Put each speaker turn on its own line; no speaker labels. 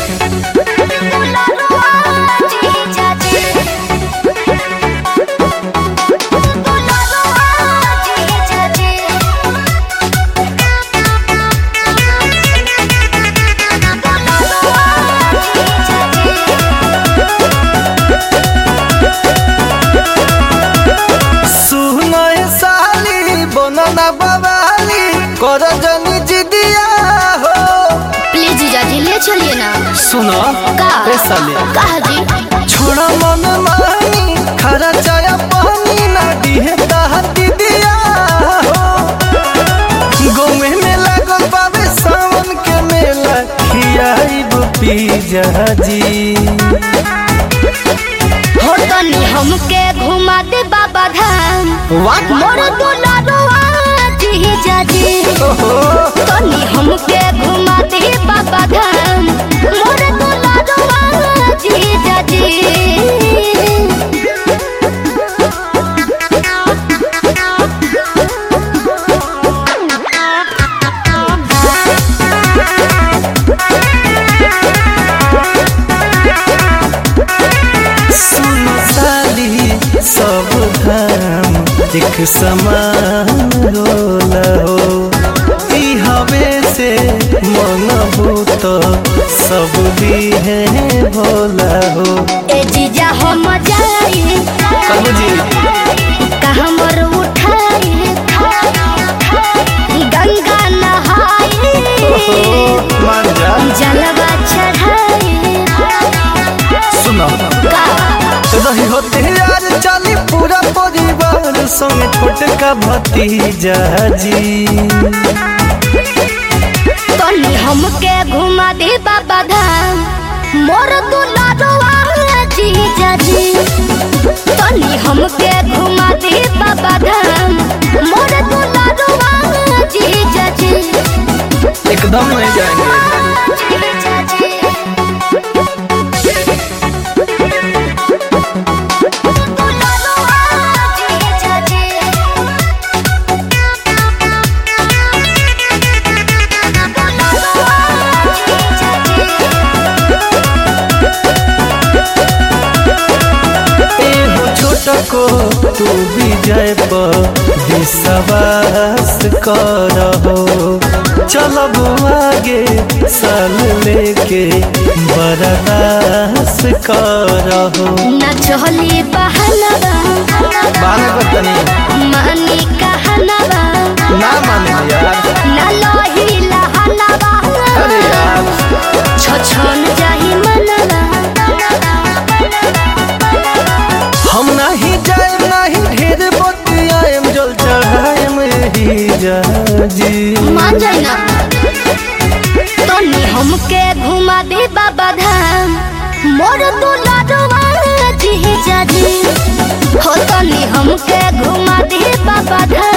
सुनय साली बनना बवाली कर जनी जिदिया हो
प्लीज जीजा जी ले चलिए ना
सुनो
का
ए साली
कहा जी
छोड़ा मन मानी खरा चाया पानी ना दिहे दहती दिया हो गोमे में लागल बाबे सावन के मेला खियाइब पीजा जी
हो तनी हमके घुमा दे बाबा धाम
वाह
मोर दुलारुआ जीजा जी
ओहो
तनी हमके घुमा दे बाबा धाम मोर दुलारुआ जीजा जी
सुनो साली सब धाम एक समान रोला हो ई हवे से मन भूत सब दिहे भोला हो
ए जीजा हम जाई
कहू जी
कहाँ मोर उठाई गंगा नहाई
मान जा
जलवा चढ़ाई
सुनो
का
रही होते यार चली पूरा परिवार संग छोटका भतीजा जी
तनी हमके घुमा दे बाबा धाम मोर दुलारुआ जीजा जी तनी हमके घुमा दे बाबा धाम मोर दुलारुआ जीजा जी
एकदम नहीं जाएंगे
जीजा जी दुलारुआ जीजा जी
एहो छोटको तू विजय पर विश्वास करहो चलब आगे साल लेके बर्दाश्त करहो
न चली बहनवा
माने बतनी
मानी कहनवा
ना माने यार
न लोही लहनवा
अरे यार
छछन जाही मनवा
हम नहीं जाए नहीं ढेर बतियाएम जल चढ़ाएम ही जा जी
मान जाई ना तनी हमके घुमा दे बाबा धाम मोर दुलारुआ जीजा जी हो तनी हमके घुमा दे बाबा धाम